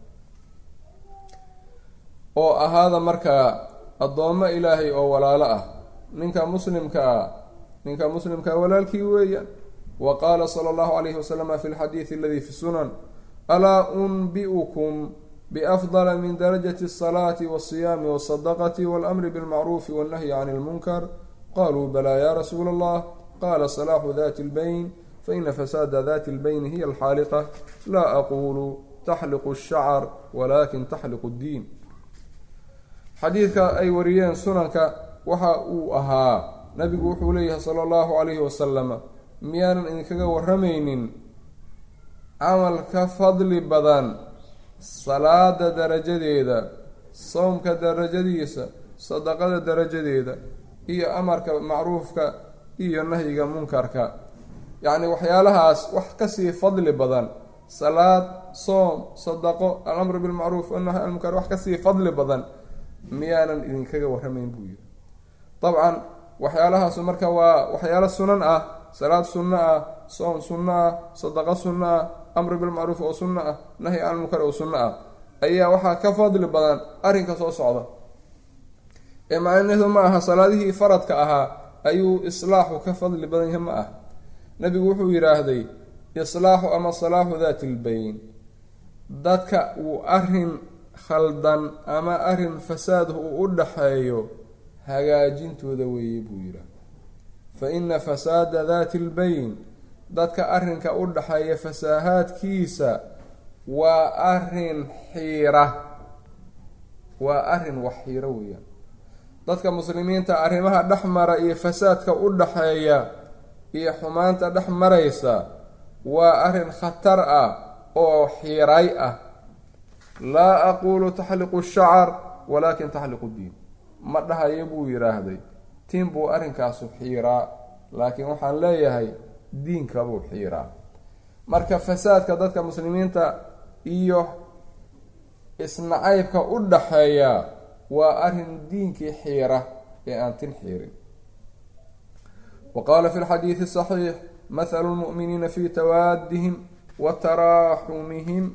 oo ahaada markaa addoommo ilaahay oo walaalo ah ninka muslimka ah ninka muslimkaa walaalkii weeyaan wa qaala sala allahu calayhi wasalama fi lxadiidi aladi fi sunan alaa unbi'ukum biafdala min darajati asalaati walsiyaami walsadaqati walamri bilmacruufi wannahyi can ilmunkar qaluu balaa ya rasuula allah qala salaaxu dati lbayn faina fasaada dati lbayni hiya alxaaliqa laa aqulu taxliqu shacar walakin taxliqu ddiin xadiidka ay wariyeen sunanka waxa uu ahaa nabigu wuxuu leeyahay sala allahu calayhi wasalama miyaanan idinkaga waramaynin camal ka fadli badan salaada darajadeeda sowmka darajadiisa sadaqada darajadeeda iyo amarka macruufka iyo nahyiga munkarka yacni waxyaalahaas wax kasii fadli badan salaad soom sadaqo alamru bilmacruuf wanahy an munkar wax kasii fadli badan miyaanan idinkaga warramayn buu yidhi dabcan waxyaalahaasu marka waa waxyaalo sunan ah salaad sunno ah soom sunno ah sadaqo sunno ah amru bilmacruuf oo sunno ah nahyi can munkar oo sunno ah ayaa waxaa ka fadli badan arrinka soo socda ee macnaheedu ma aha salaadihii faradka ahaa ayuu islaaxu ka fadli badan yahay ma ah nabigu wuxuu yidhaahday islaaxu ama salaaxu daati lbayn dadka uu arrin khaldan ama arrin fasaad uu u dhaxeeyo hagaajintooda weeye buu yidhaah fa ina fasaada daati lbayn dadka arrinka u dhaxeeya fasaahaadkiisa waa arrin xiira waa arrin wax xiiro weeyaan dadka muslimiinta arrimaha dhex mara iyo fasaadka u dhaxeeya iyo xumaanta dhex maraysa waa arrin khatar ah oo xiiray ah laa aqulu taxliqu shacar walaakin taxliqu diin ma dhahayo buu yidhaahday tin buu arrinkaasu xiiraa laakiin waxaan leeyahay diinka buu xiiraa marka fasaadka dadka muslimiinta iyo isnacaybka u dhaxeeya waa arrin diinkii xiira ee aan tin xiirin wa qaala fi lxadiidi saxiix mathalu lmu'miniina fi tawaadihim wa taraaxumihim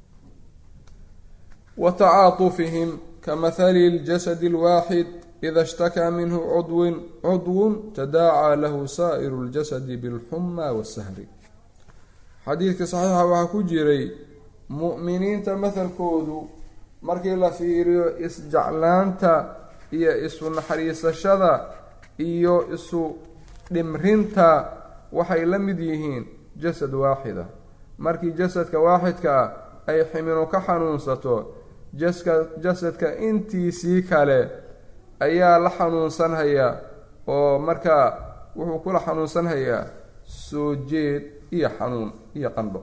wa tacaatufihim kamahali ljasadi alwaaxid ida ishtakaa minhu cudwin cudwun tadaacaa lahu saa'iru ljasadi bilxuma wasahri xadiidka saxiixa waxaa ku jiray mu'miniinta mathalkoodu markii la fiiriyo isjeclaanta iyo isu naxariisashada iyo isu dhimrinta waxay la mid yihiin jasad waaxida markii jasadka waaxidka ah ay ximinu ka xanuunsato jaska jasadka intiisii kale ayaa la xanuunsanhayaa oo markaa wuxuu kula xanuunsanhayaa soo jeed iyo xanuun iyo qandho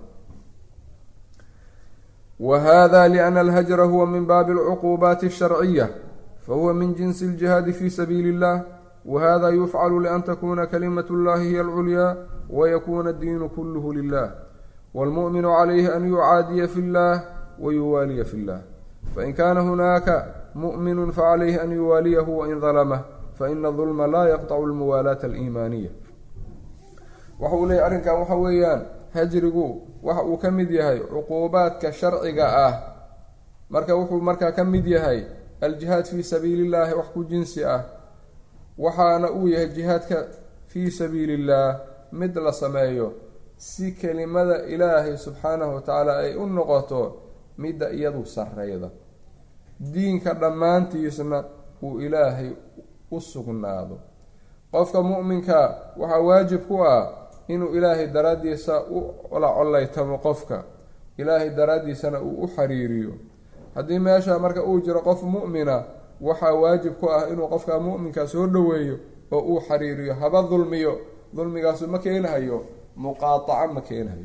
wa hada liana alhajra huwa min baabi alcuquubaati alsharciya fahuwa min jinsi aljihaadi fi sabiili illah wahada yufcalu lian takuna kalimat اllahi hiy alculyaa wayakuna addiinu kulluhu lilah wاlmu'minu calayhi an yucaadiya fi اllah wayuwaaliya fi اllah fain kana hunaaka mu'minu facalayhi an yuwaaliyahu wain dalamah faina dulma laa yaqطcu almuwaalaata aliimaaniya waxa uu leeyahy arrinkan waxa weeyaan hajrigu waxa uu ka mid yahay cuquubaadka sharciga ah marka wuxuu markaa ka mid yahay aljihaad fii sabiili llahi wax ku jinsi ah waxaana uu yahay jihaadka fii sabiili illaah mid la sameeyo si kelimada ilaahay subxaanahu watacaala ay u noqoto midda iyadu sarreyda diinka dhammaantiisna uu ilaahay u sugnaado qofka mu'minka waxaa waajib ku ah inuu ilaahay daraaddiisa u la collaytamo qofka ilaahay daraaddiisana uu u xiriiriyo haddii meesha marka uu jiro qof mu'mina waxaa waajib ku ah inuu qofka mu'minka soo dhoweeyo oo uu xiriiriyo haba dulmiyo dulmigaasu ma keenahayo muqaataco ma keenahayo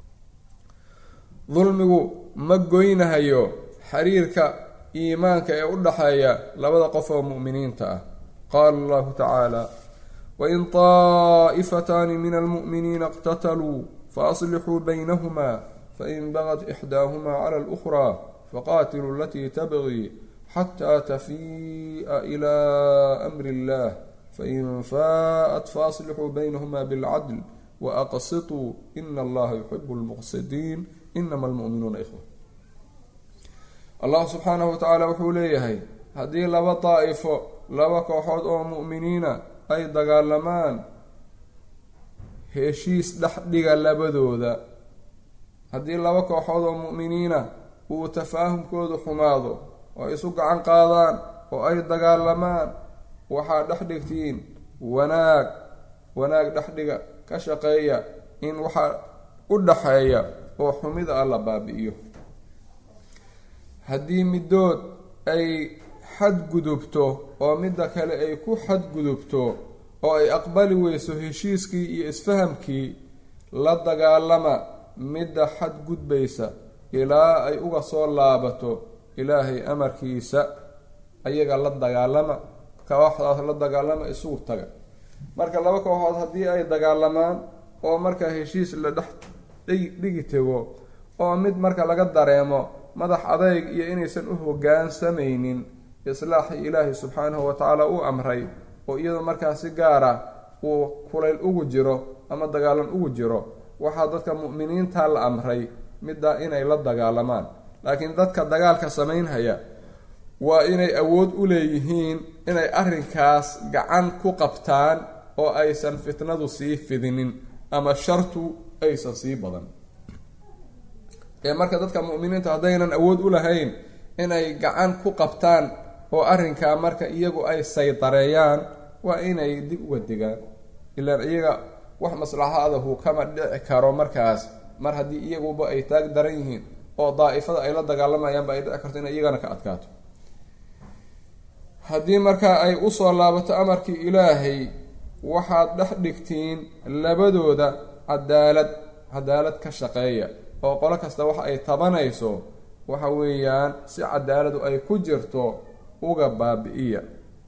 dulmigu ma goynahayo xiriirka iimaanka ee u dhaxeeya labada qof oo mu'miniinta ah qaala allahu tacaala wain طaa'ifataani min almu'miniina اqtataluu faaslixuu baynahuma fain bagat ixdaahumaa cala اlأkhraa faqaatiluu alatii tabgii xataa tafii'a ilaa amri اllah fain faa'at faaslixuu baynahuma bilcadl waaqsituu ina allaha yuxibu lmuqsidiin inama almu'minuuna ikhwa allah subxaanahu wa tacaala wuxuu leeyahay haddii laba daa'ifo laba kooxood oo mu'miniina ay dagaalamaan heshiis dhex dhiga labadooda haddii laba kooxood oo mu'miniina uu tafaahumkoodu xumaado oo isu gacan qaadaan oo ay dagaalamaan waxaa dhex dhigtiin wanaag wanaag dhexdhiga ka shaqeeya in waxaa u dhaxeeya oo xumida ah la baabi'iyo haddii middood ay xadgudubto oo midda kale ay ku xadgudubto oo ay aqbali weyso heshiiskii iyo isfahamkii la dagaalama midda xadgudbaysa ilaa ay uga soo laabato ilaahay amarkiisa ayaga la dagaalama kooxdaas la dagaalama isugu taga marka laba kooxood haddii ay dagaalamaan oo marka heshiis la dhex dhigi tego oo mid marka laga dareemo madax adayg iyo inaysan u hoggaansamaynin islaaxii ilaahay subxaanahu watacaala uu amray oo iyadoo markaa si gaara uu kulayl ugu jiro ama dagaalan ugu jiro waxaa dadka mu'miniinta la amray middaa inay la dagaalamaan laakiin dadka dagaalka samaynhaya waa inay awood u leeyihiin inay arrinkaas gacan ku qabtaan oo aysan fitnadu sii fidinin ama shartu aysan sii badan ee marka dadka mu'miniinta haddaynan awood u lahayn inay gacan ku qabtaan oo arrinkaa marka iyagu ay saydareeyaan waa inay dib uga degaan ilaan iyaga wax maslaxadahu kama dhici karo markaas mar haddii iyaguba ay taag daran yihiin oo daa'ifada ay la dagaalamayaanba ay dhici karto inay iyagana ka adkaato haddii markaa ay usoo laabato amarkii ilaahay waxaad dhex dhigtiin labadooda cadaalad cadaalad ka shaqeeya oo qolo kasta waxa ay tabanayso waxa weeyaan si cadaaladu ay ku jirto uga baabi-iya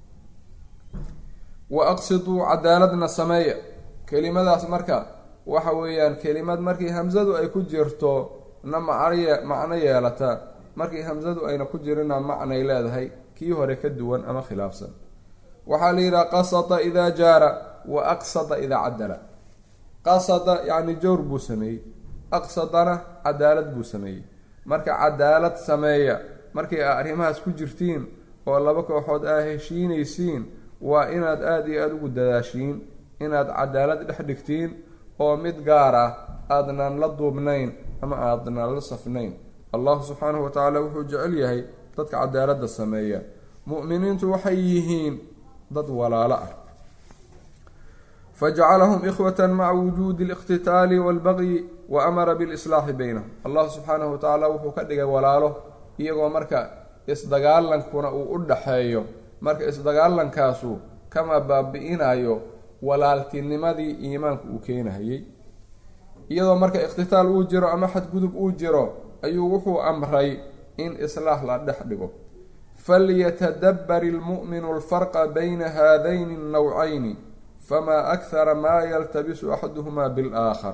wa aqsiduu cadaaladna sameeya kelimadaas marka waxa weeyaan kelimad markii hamsadu ay ku jirto na macnye macno yeelata markii hamsadu ayna ku jirina macnay leedahay kii hore ka duwan ama khilaafsan waxaa la yidhaha qasada idaa jaara wa aqsada idaa cadala qasada yacni jawr buu sameeyey aqsadana cadaalad buu sameeyey marka cadaalad sameeya markay aa arrimahaas ku jirtiin oo laba kooxood aa heshiinaysiin waa inaad aada iyo aada ugu dadaashiin inaad cadaalad dhex dhigtiin oo mid gaar ah aadnan la duubnayn ama aadnan la safnayn allahu subxaanahu wa tacaala wuxuu jecel yahay dadka cadaaladda sameeya mu'miniintu waxay yihiin dad walaalo ah fajacalahum ikhwatan maca wujuudi اliqtitaali wاlbaqyi wa amara bilislaaxi baynahum allah subxaanahu wa tacaala wuxuu ka dhigay walaalo iyagoo marka isdagaalankuna uu u dhaxeeyo marka isdagaalankaasu kama baabi-inayo walaaltinimadii iimaanku uu keenahayey iyadoo marka iqhtitaal uu jiro ama xadgudub uu jiro ayuu wuxuu amray in islaax la dhex dhigo falyatadabar ilmu'minu alfarqa bayna haadayni annawcayni famaa akhara maa yaltabisu axaduhumaa bilaakhar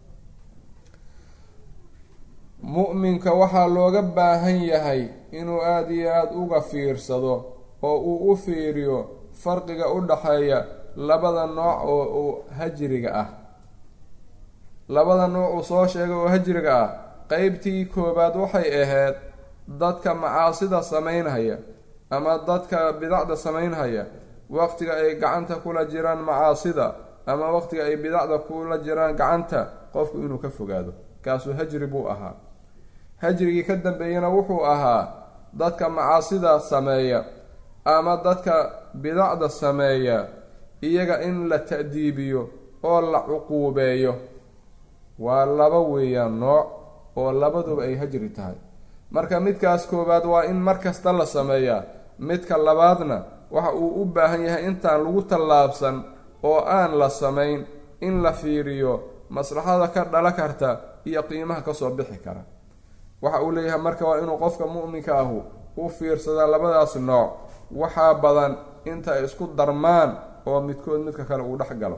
mu'minka waxaa looga baahan yahay inuu aada iyo aada uga fiirsado oo uu u fiiriyo farqiga u dhaxeeya labada nooc oo uu hajriga ah labada nooc uu soo sheegay oo hajriga ah qeybtii koobaad waxay ahayd dadka macaasida samaynhaya ama dadka bidacda samaynhaya waqtiga ay gacanta kula jiraan macaasida ama waqtiga ay bidacda kula jiraan gacanta qofku inuu ka fogaado kaasuu hajri buu ahaa hajrigii ka dambeeyana wuxuu ahaa dadka macaasida sameeya ama dadka bidacda sameeya iyaga in la ta'diibiyo oo la cuquubeeyo waa laba weeyaan nooc oo labaduba ay hajri tahay marka midkaas koowaad waa in mar kasta la sameeyaa midka labaadna waxa uu u baahan yahay intaan lagu tallaabsan oo aan la samayn in la fiiriyo maslaxada ka dhala karta iyo qiimaha kasoo bixi kara waxa uu leeyahay marka waa inuu qofka mu'minka ahu u fiirsadaa labadaas nooc waxaa badan inta ay isku darmaan oo midkood midka kale uu dhex galo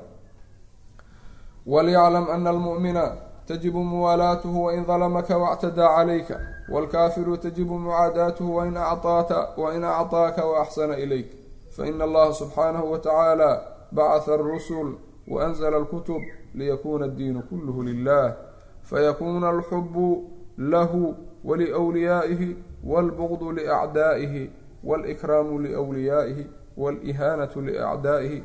walyaclam ana almu'mina tajibu muwaalaatuhu wain dalamaka wactadaa calayka waalkaafiru tajibu mucaadaatuhu wain actaata wain actaaka waaxsana ilayk faina allaha subxaanahu wa tacaala bacatha alrusul waanzla alkutub liyakuna addiinu kulluhu lilah fayakuna alxubu lahu waliwliyaa'ihi wاlbغd liأcdaa'ihi wاlإkraamu liwliyaa'ihi wاlihaanaةu liأcdaa'ihi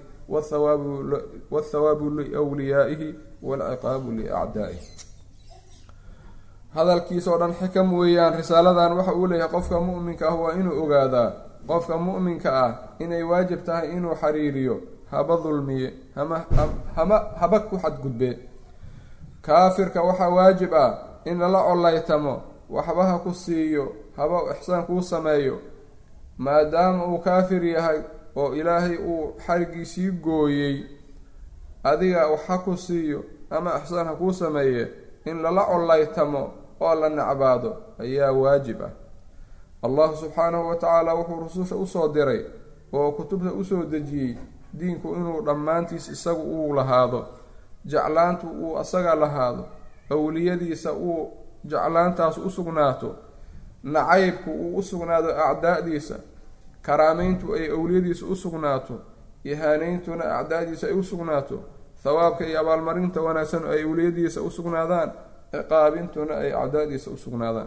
wاthawaabu liwliyaa'ihi wاlciqaabu liأcdaa'ihi hadalkiisa oo dhan xikam weeyaan risaaladan waxa uu leeyahay qofka mu'minka ah waa inuu ogaadaa qofka mu'minka ah inay waajib tahay inuu xiriiriyo haba dulmiye hama hama haba ku xadgudbe kaafirka waxaa waajib ah in lala collaytamo waxba ha ku siiyo haba ixsaan kuu sameeyo maadaama uu kaafir yahay oo ilaahay uu xarigiisii gooyey adiga wax ha ku siiyo ama ixsaan ha kuu sameeye in lala collaytamo oo la necbaado ayaa waajib ah allahu subxaanahu wa tacaala wuxuu rususha usoo diray oo kutubta usoo dejiyey diinku inuu dhammaantiis isagu uu lahaado jeclaantu uu asaga lahaado awliyadiisa uu jeclaantaas u sugnaato nacaybku uu u sugnaado acdaa'diisa karaameyntu ay awliyadiisa u sugnaato ihaaneyntuna acdaa'diisa ay u sugnaato thawaabka iyo abaalmarinta wanaagsan ay awliyadiisa u sugnaadaan ciqaabintuna ay acdaa'diisa u sugnaadaan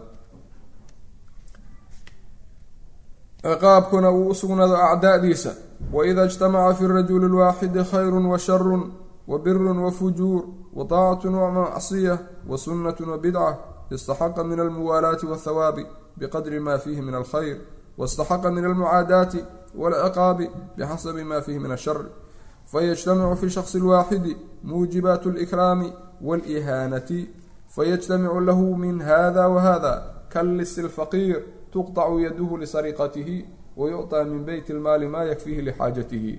ciqaabkuna uu u sugnaado acdaa'diisa waida ijtamaca fi rajuli lwaaxidi khayru wa sharun wa birun wa fujuur wa taacatun wa macsiya wa sunnatun wa bidca istaxaqa min almuwaalaati wathawaabi biqadri ma fiihi min alkhayr waاstaxaqa min almucaadaati wاlciqaabi bixasabi ma fiihi min ashari fayجtamicu fi shakhصi اlwaaxidi muujibaat اlإkraami wاlإihaanati fayجtamicu lahu min hada wahada kallis اlfaqiir tuqطcu yaduhu lisariqatihi wayucطى min beyt اlmaali ma yakfihi lixaajatihi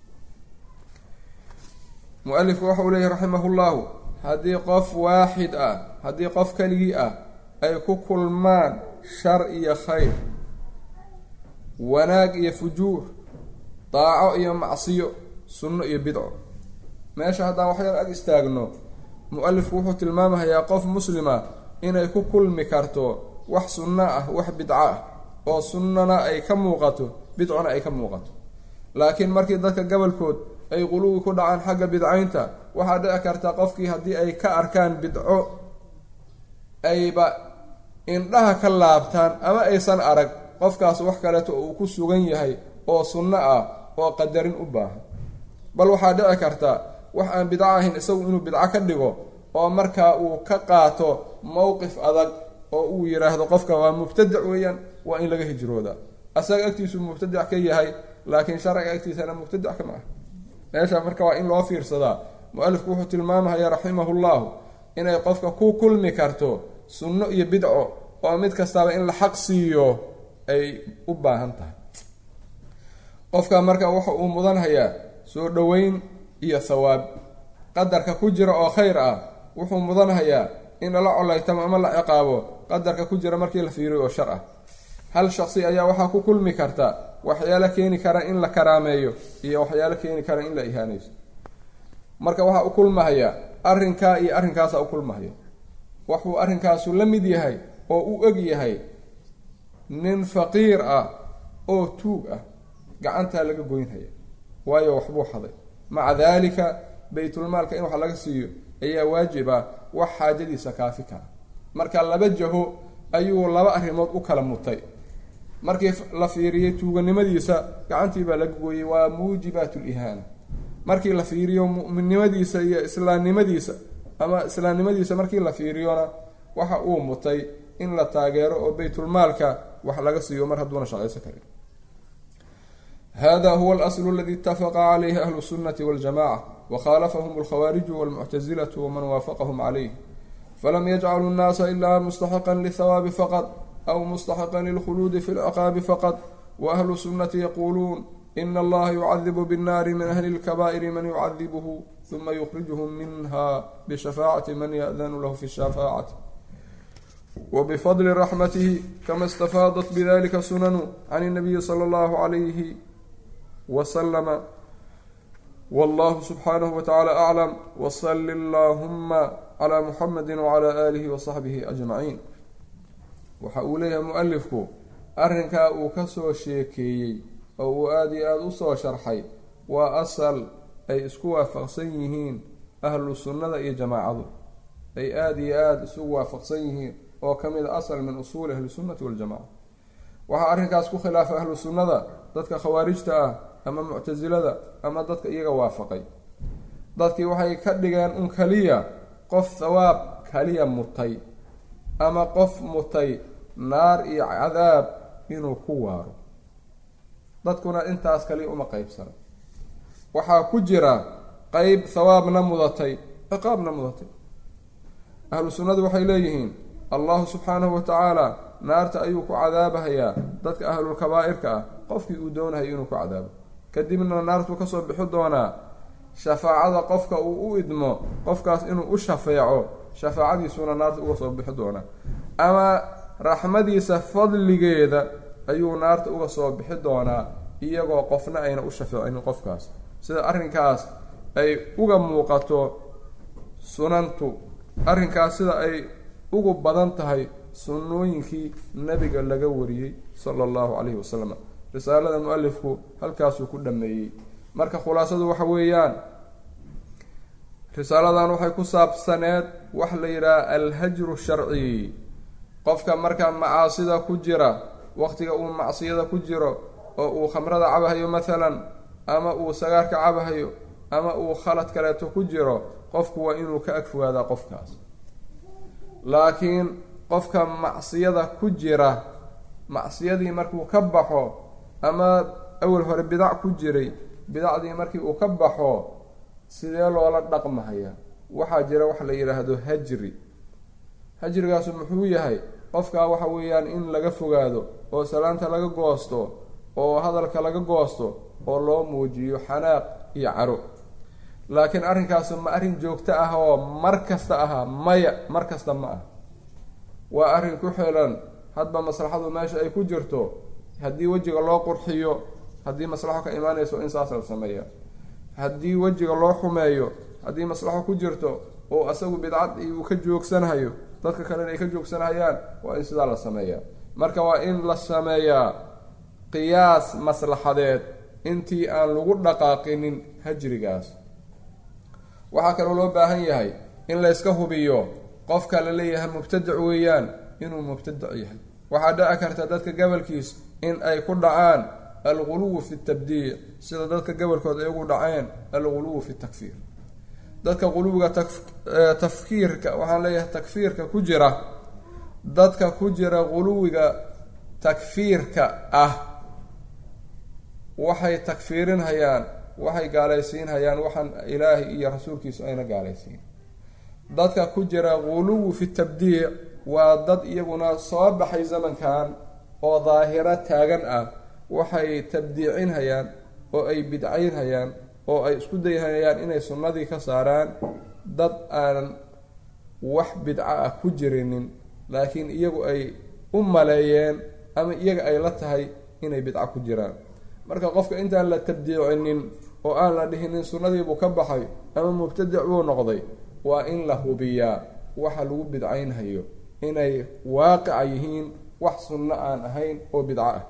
mualifku waxa uu leeyahy raximah اllahu haddii qof waaxid ah haddii qof keligii ah ay ku kulmaan shar iyo khayr wanaag iyo fujuur daaco iyo macsiyo sunno iyo bidco meesha haddaan waxyar ag istaagno mu-alifku wuxuu tilmaamahayaa qof muslima inay ku kulmi karto wax sunno ah wax bidco ah oo sunnona ay ka muuqato bidcona ay ka muuqato laakiin markii dadka gobolkood ay quluwi ku dhacaan xagga bidcaynta waxaa dhici karta qofkii haddii ay ka arkaan bidco ayba indhaha ka laabtaan ama aysan arag qofkaas wax kaleeto uu ku sugan yahay oo sunno ah oo qadarin u baahan bal waxaa dhici karta wax aan bidco ahayn isagu inuu bidco ka dhigo oo markaa uu ka qaato mowqif adag oo uu yidhaahdo qofka waa mubtadic weeyaan waa in laga hijroodaa asaga agtiisu mubtadic ka yahay laakiin sharciga agtiisana mubtadic kama ah meesha marka waa in loo fiirsadaa mu-alifku wuxuu tilmaamahaya raximahullahu inay qofka ku kulmi karto sunno iyo bidco oo mid kastaba in la xaq siiyo ay u baahan tahay qofka marka waxa uu mudanhayaa soo dhoweyn iyo thawaab qadarka ku jira oo khayr ah wuxuu mudanhayaa in lala colaytamo ama la ciqaabo qadarka ku jira markii la fiiriyo oo shar ah hal shaqsi ayaa waxaa ku kulmi karta waxyaalo keeni kara in la karaameeyo iyo waxyaalo keeni kara in la ihaanayso marka waxaa u kulmahaya arrinkaa iyo arrinkaasa u kulmahaya wuxuu arrinkaasu la mid yahay oo u eg yahay nin faqiir ah oo tuug ah gacantaa laga goynhaya waayo waxbuu xaday maca daalika baytulmaalka in wax laga siiyo ayaa waajib ah wax xaajadiisa kaafi kara marka laba jaho ayuu laba arrimood u kala mutay markii la fiiriyey tuuganimadiisa gacantii baa laga gooyey waa muujibaat lihaana markii la fiiriyo mu'minnimadiisa iyo islaamnimadiisa ama islaamnimadiisa markii la fiiriyona waxa uu mutay in la taageero oo baytulmaalka wax laga siiyo mar hadduuna shaqaysan karin hada huwa alaslu aladi itafaqa calayhi ahlu sunnati waljamaca wakhaalafahum alkhawaariju walmuctasilatu waman waafaqahum calayh falam yajcalu nnaasa ilaa mustaxiqan lithawaabi faqad aw mustaxiqan lilkhuluudi fi lciqaabi faqad waahlu sunnati yaquuluun ina allaha yucadibu binnaari min ahli lkabaa'iri man yucadibuhu huma yukhrijuhum minha bishafaacati man ya'danu lahu fi shafaacati wbifadli raxmatihi kama istafaadat bidalika sunanu can اnabiyi sala allahu calayhi wasalama wallahu subxaanahu watacaala aclam wasali allahuma calaa muxamedi wacalaa aalihi wasaxbihi ajmaciin waxa uu leeyahay mu-alifku arrinkaa uu kasoo sheekeeyey oo uu aada iyo aada usoo sharxay waa asal ay isku waafaqsan yihiin ahlu sunnada iyo jamaacadu ay aada iyo aada isugu waafaqsan yihiin oo ka mid a asal min usuuli ahli sunnati waljamaca waxaa arrinkaas ku khilaafay ahlu sunnada dadka khawaarijta ah ama muctasilada ama dadka iyaga waafaqay dadkii waxay ka dhigeen un kaliya qof thawaab kaliya mutay ama qof mutay naar iyo cadaab inuu ku waaro dadkuna intaas kaliya uma qeybsana waxaa ku jira qeyb thawaabna mudatay ciqaabna mudatay ahlu sunnadu waxay leeyihiin allahu subxaanahu watacaala naarta ayuu ku cadaabahayaa dadka ahlulkabaa'irka ah qofkii uu doonahay inuu ku cadaabo kadibna naartuu kasoo bixi doonaa shafaacada qofka uu u idmo qofkaas inuu u shafeeco shafaacadiisuna naarta uga soo bixi doonaa ama raxmadiisa fadligeeda ayuu naarta uga soo bixi doonaa iyagoo qofna ayna u shafeecinin qofkaas sida arrinkaas ay uga muuqato sunantu arrinkaas sida ay ugu badan tahay sunnooyinkii nabiga laga wariyey sala allahu calayhi wasalam risaalada mu-alifku halkaasuu ku dhameeyey marka khulaasadu waxa weeyaan risaaladan waxay ku saabsaneed wax la yidhaha alhajru sharci qofka marka macaasida ku jira waqtiga uu macsiyada ku jiro oo uu khamrada cabahayo mathalan ama uu sagaarka cabahayo ama uu khalad kaleeto ku jiro qofku waa inuu ka agfogaadaa qofkaas laakiin qofka macsiyada ku jira macsiyadii markuu ka baxo ama awal hore bidac ku jiray bidacdii markii uu ka baxo sidee loola dhaqmahaya waxaa jira wax la yidhaahdo hajri hajrigaasu muxuu yahay qofkaa waxa weeyaan in laga fogaado oo salaanta laga goosto oo hadalka laga goosto oo loo muujiyo xanaaq iyo caro laakiin arrinkaasu ma arrin joogto ah oo mar kasta aha maya mar kasta ma ah waa arrin ku xilan hadba maslaxadu meesha ay ku jirto haddii wejiga loo qurxiyo haddii maslaxo ka imaanayso in saas la sameeya haddii wejiga loo xumeeyo haddii maslaxo ku jirto oo asagu bidcad uu ka joogsanhayo dadka kalena ay ka joogsanhayaan waa in sidaa la sameeyaa marka waa in la sameeyaa qiyaas maslaxadeed intii aan lagu dhaqaaqinin hajrigaas waxaa kaloo loo baahan yahay in layska hubiyo qofka la leeyahay mubtadic weeyaan inuu mubtadic yahay waxaa dhici karta dadka gobolkiis in ay ku dhacaan alguluwu fi tabdiic sida dadka gobolkood ay ugu dhaceen alguluwu fi takfiir dadka quluwiga tafkiirka waxaan leeyahay takfiirka ku jira dadka ku jira quluwiga takfiirka ah waxay takfiirinhayaan waxay gaalaysiinhayaan waxaan ilaahay iyo rasuulkiisu ayna gaalaysiin dadka ku jira guluwu fi tabdiic waa dad iyaguna soo baxay zamankan oo daahiro taagan ah waxay tabdiicinhayaan oo ay bidcaynhayaan oo ay isku dayhayaan inay sunnadii ka saaraan dad aan wax bidco ah ku jirinin laakiin iyagu ay u maleeyeen ama iyaga ay la tahay inay bidco ku jiraan marka qofka intaan la tabdiicinin oo aan la dhihinin sunnadiibuu ka baxay ama mubtadic buu noqday waa in la hubiyaa waxa lagu bidcaynhayo inay waaqica yihiin wax sunno aan ahayn oo bidco ah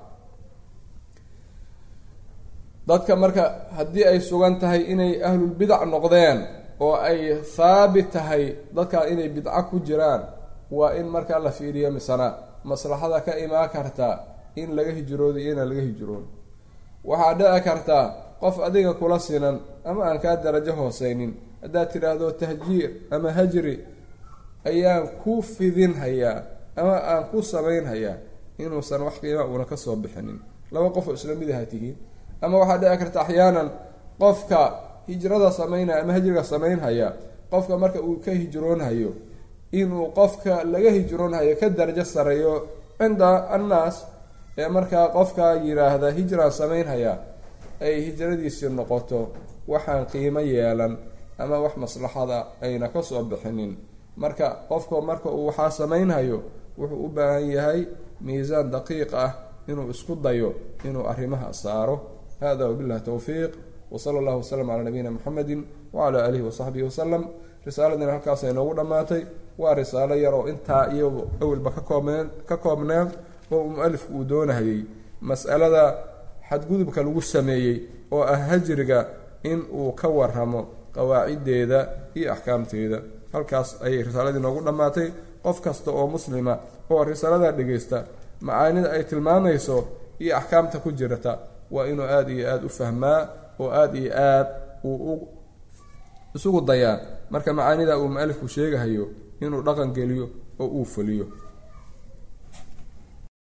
dadka marka haddii ay sugan tahay inay ahlulbidac noqdeen oo ay haabit tahay dadkaa inay bidco ku jiraan waa in markaa la fiiriyo misana maslaxada ka imaan karta in laga hijroodo iyo inaan laga hijroon waxaa dhici karta qof adiga kula sinan ama aan kaa darajo hooseynin haddaad tidhaahdo tahjiir ama hajri ayaan ku fidinhayaa ama aan ku samaynhayaa inuusan wax qiima uuna kasoo bixinin laba qof oo isla mid aha tihiin ama waxaa dhici karta axyaanan qofka hijrada samaynaya ama hajriga samaynhaya qofka marka uu ka hijroonhayo inuu qofka laga hijroonhayo ka darajo sareeyo cinda annaas ee markaa qofka yiraahda hijraan samaynhaya ay hijradiisii noqoto waxaan qiimo yeelan ama wax maslaxada ayna kasoo bixinin marka qofka marka uu waxaa samaynhayo wuxuu u baahan yahay miisaan daqiiq ah inuu isku dayo inuu arrimaha saaro hada wabillahi towfiiq wsala allahu wasalam calaa nabiyina muxamedi wacalaa aalihi wasaxbihi wasalam risaaladina halkaas ay noogu dhammaatay waa risaalo yar oo intaa iyagu awelba ka koobneen ka koobneen oo mu-alifku uu doonahayey mas'alada xadgudubka lagu sameeyey oo ah hajriga in uu ka waramo qawaaciddeeda iyo axkaamteeda halkaas ayay risaaladii noogu dhammaatay qof kasta oo muslima oo risaalada dhegaysta macaanida ay tilmaamayso iyo axkaamta ku jirta waa inuu aada iyo aada u fahmaa oo aada iyo aad uu isugu dayaa marka macaanida uu mu-alifku sheegahayo inuu dhaqan geliyo oo uu fuliyo